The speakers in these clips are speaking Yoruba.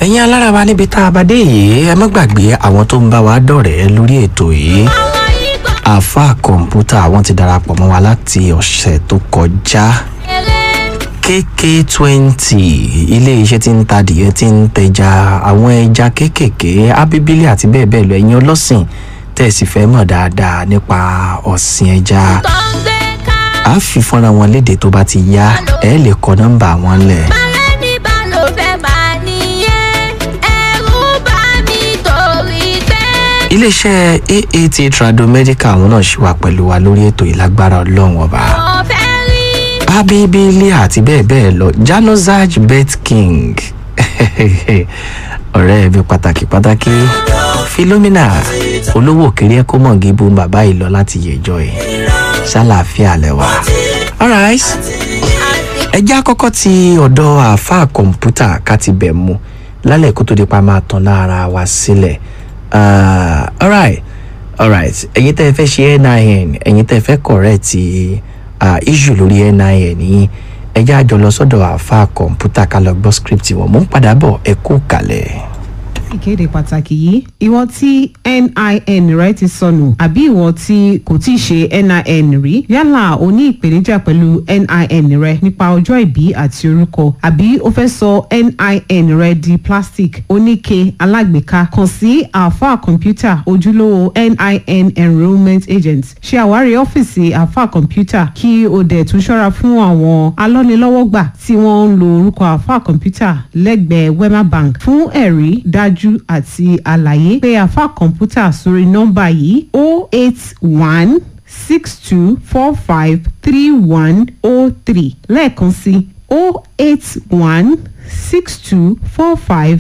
ẹ̀yin alára wa níbi tá a bá dé yìí ẹ má gbàgbé àwọn tó ń bá wa dọ̀rẹ́ lórí ètò yìí àfa kọ̀ǹpútà àwọn ti darapọ̀ mọ́ wa láti ọ̀sẹ̀ tó kọjá kk twenty ilé iṣẹ́ tí ń ta adìyẹ tí ń tẹja àwọn ẹja kéékèèké abíbílì àti bẹ́ẹ̀ bẹ́ẹ̀ lọ ẹ̀yin ọlọ́sìn tẹ̀sí fẹ́ mọ̀ dáadáa nípa ọ̀sìn ẹja a fi fọ́nrán wọn léde tó bá ti yá ẹ lè kọ nọ́mbà wọn lẹ̀. iléeṣẹ́ aat tradomedical àwọn náà ṣì wà pẹ̀lú wa lórí ètò ìlágbára ọlọ́run ọba abibili àti bẹ́ẹ̀ bẹ́ẹ̀ lọ janozaj bet king ọ̀rẹ́ mi pàtàkì pàtàkì philomena olówó òkèrè ẹ̀kọ́ mọ̀gí bu bàbá yìí lọ láti yẹjọ́ ẹ̀ ṣàlàáfíà lẹ́wà. alright ẹjẹ́ àkọ́kọ́ ti ọ̀dọ̀ àáfàá kọ̀ǹpútà ká ti bẹ̀ mu lálẹ́ kó tó di pa máa tán lára wa sílẹ̀. Uh, alright alright ẹ̀yin tẹ́ ẹ fẹ́ ṣe nin ẹ̀yin tẹ́ ẹ fẹ́ correct uh, issue lórí nin yín ẹjẹ́ àjọ lọ sọ́dọ̀ àáfàá kọ̀ǹpútà ká lọ gbọ́ script wọn mò ń padà bọ̀ ẹ kú kalẹ̀ ìkéde pàtàkì yìí ìwọ tí nin rẹ ti sọnù àbí ìwọ tí kò tí ì ṣe nin rí yálà o ní ìpèníjà pẹ̀lú nin rẹ nípa ọjọ́ ìbí àti orúkọ àbí o fẹ́ sọ nin rẹ di plastic oníke alágbèéká kàn sí alfa kọ̀ǹpútà ojúlówó nin enrolment agent ṣe àwárí ọ́fíìsì alfa kọ̀ǹpútà kí o dẹ̀ tún ṣọ́ra fún àwọn alọ́nilọ́wọ́gbà tí wọ́n ń lo orúkọ alfa kọ̀ǹpútà lẹ́gbẹ̀ẹ́ wema bank fún ẹ̀rí dájú dájú àti àlàyé pé àfa kọ̀ǹpútà sórí nọ́mbà yìí o eight one six two four five three one o three lẹ́ẹ̀kan sí o eight one six two four five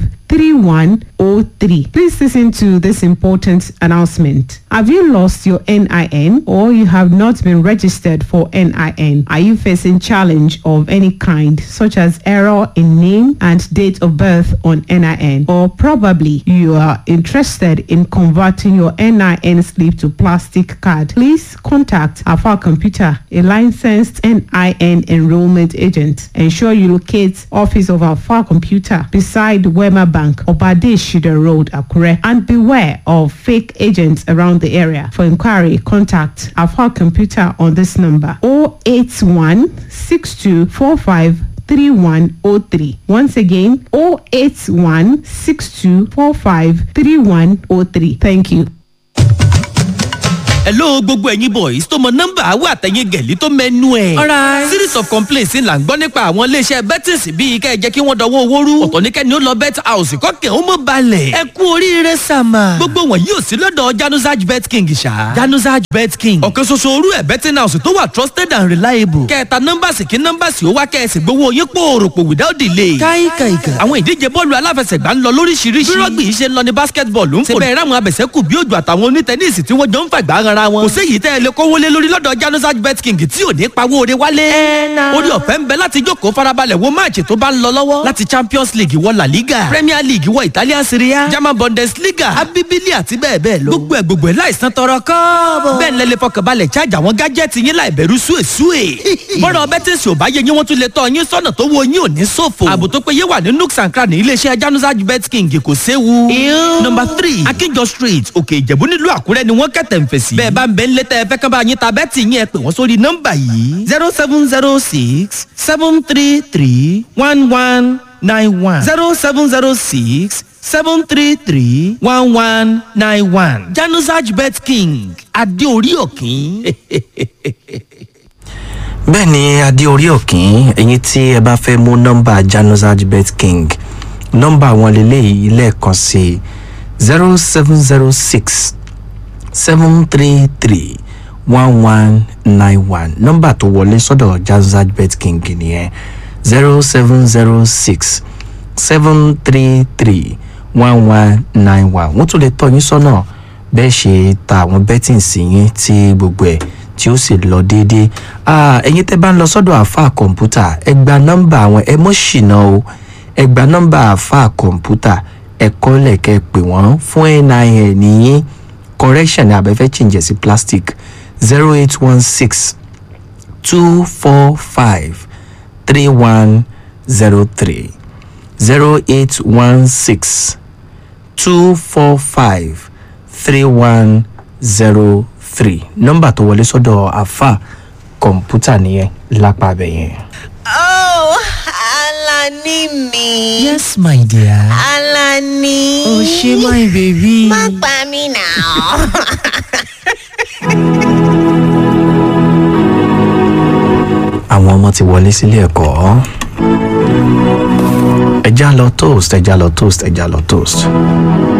3103. Please listen to this important announcement. Have you lost your NIN or you have not been registered for NIN? Are you facing challenge of any kind such as error in name and date of birth on NIN or probably you are interested in converting your NIN slip to plastic card? Please contact Alpha Computer, a licensed NIN enrollment agent. Ensure you locate office of Alpha Computer beside Wema Bank, Obade Shida Road, Akure, and beware of fake agents around the area. For inquiry, contact Alpha Computer on this number 081 6245 3103. Once again, 081 6245 3103. Thank you. hello gbogbo ẹ̀yin boys tó mọ nọ́mbà àwọn àtẹ̀yìn gẹ̀lí tó mẹ́nu ẹ̀. Alright. series of complaints là ń gbọ́ nípa àwọn iléeṣẹ́ bettings bíi kẹ́ ẹ jẹ́ kí wọ́n dọwọ́ owó rú. ọ̀tọ̀ ní kẹ́ni ó lọ bet house kọ́kẹ́ ó mọ̀ balẹ̀. ẹ kú oríire sàmà. gbogbo wọn yóò sí lọ́dọ̀ januzaj bet king ṣá. januzaj bet king. ọ̀kan ṣoṣo orú ẹ̀ betting house tó wà trusted and reliable. kẹta nọ́mbàsì kí nọ́mbàsì ó wá kẹ́ẹ̀sì gbowó yín pòròpò without delay. káìkàìkà. àwọn ìdíje bọ́ọ̀lù aláfẹsẹ̀gbá ń lọ lóríṣiríṣi. bí rọ́gbì yìí ṣe ń lọ ní basketball ń fò. síbẹ̀ ráwọn abẹ̀sẹ̀kù bí òjò àtàwọn onítẹ̀níìsì tí wọ́n jọ ń fàgbà ara wọn. kò séyìí tẹ́ ẹ lè kówó lé lórí lọ́dọ̀ janusaj bet king tí ò ní pawó ore wálé. orí ọ̀fẹ́ ń bẹ láti jókòó farabalẹ̀ wo máàcì tó bá ń lọ lọ́wọ́. láti champions league wọ la liga premier league wọ italian serie a german bundesliga abibili àti bẹ́ẹ̀ bẹ́ẹ̀ lọ. gbogbo ẹ̀ gbogbo ẹ̀ láìsàn tọrọ kọ́ọ̀bọ̀. bẹ́ẹ̀ ni lẹ́lẹ́ fọkànbalẹ̀ charge àwọn gájẹ́tì yín láì bẹ̀rù súwèsúwè. bọ́dọ̀ bẹ́tẹ̀sì ò bá yẹ yín wọ́n tún lè tọ́ yín sọ́nà tó wo yín ò ní ṣòfò. ààbò tó péye wà ní nooks and cranny iléeṣẹ́ janusaj bet king kò séwu. number three akínjọ street òkè ìjẹ̀bú nílùú àkúrẹ́ ni wọ́n kẹ̀tẹ̀ ń fèsì. bẹ́ẹ̀ bá ń bẹ ń létẹ́ ẹ fẹ́ kán bá yín ta bẹ́ẹ̀tì yín ẹ pè wọ́n sórí nọ́mbà yìí zero seven zero six seven three three one one nine one zero seven zero six seven three three one one nine one janusaj bet king adéorí òkín. bẹ́ẹ̀ ni adé orí òkín ẹ̀yin tí ẹ bá fẹ́ mú nọ́mbà januzaj bet king nọ́mbà wọn lélẹ́yìí lẹ́ẹ̀kan sí zero seven zero six seven three three one one nine one nọ́mbà tó wọlé sọ́dọ̀ januzaj bet king nìyẹn zero seven zero six seven three three one one nine one wọ́n tún lè tọ́ yín sọ́nà bẹ́ẹ̀ ṣe ta àwọn betting sí yín tí gbogbo ẹ̀ tí ó sì lọ déédéé Ah, ẹ̀yin tẹ́ bá ń lọ sọ́dọ̀ àáfàá kọ̀ǹpútà ẹ gba nọ́mbà àwọn ẹ mọ́ ṣìnà o ẹ gba nọ́mbà àáfàá kọ̀ǹpútà ẹ kọ́lẹ̀ kẹ́ ẹ pè wọ́n fún nin nìyín correction ní abẹ́fẹ́ change sí plastic zero eight one six two four five three one zero three zero eight one six two four five three one zero three nọ́mbà tó wọlé sọ́dọ̀ àfa kọ̀ǹpútà nìyẹn lápá abẹ yẹn. Oh, Alani mi. yes my dear. Alani. o ṣe my baby. Má pa mí náà. àwọn ọmọ ti wọlé sílé ẹ̀kọ́ ẹja lọ toast ẹja lọ toast ẹja lọ toast.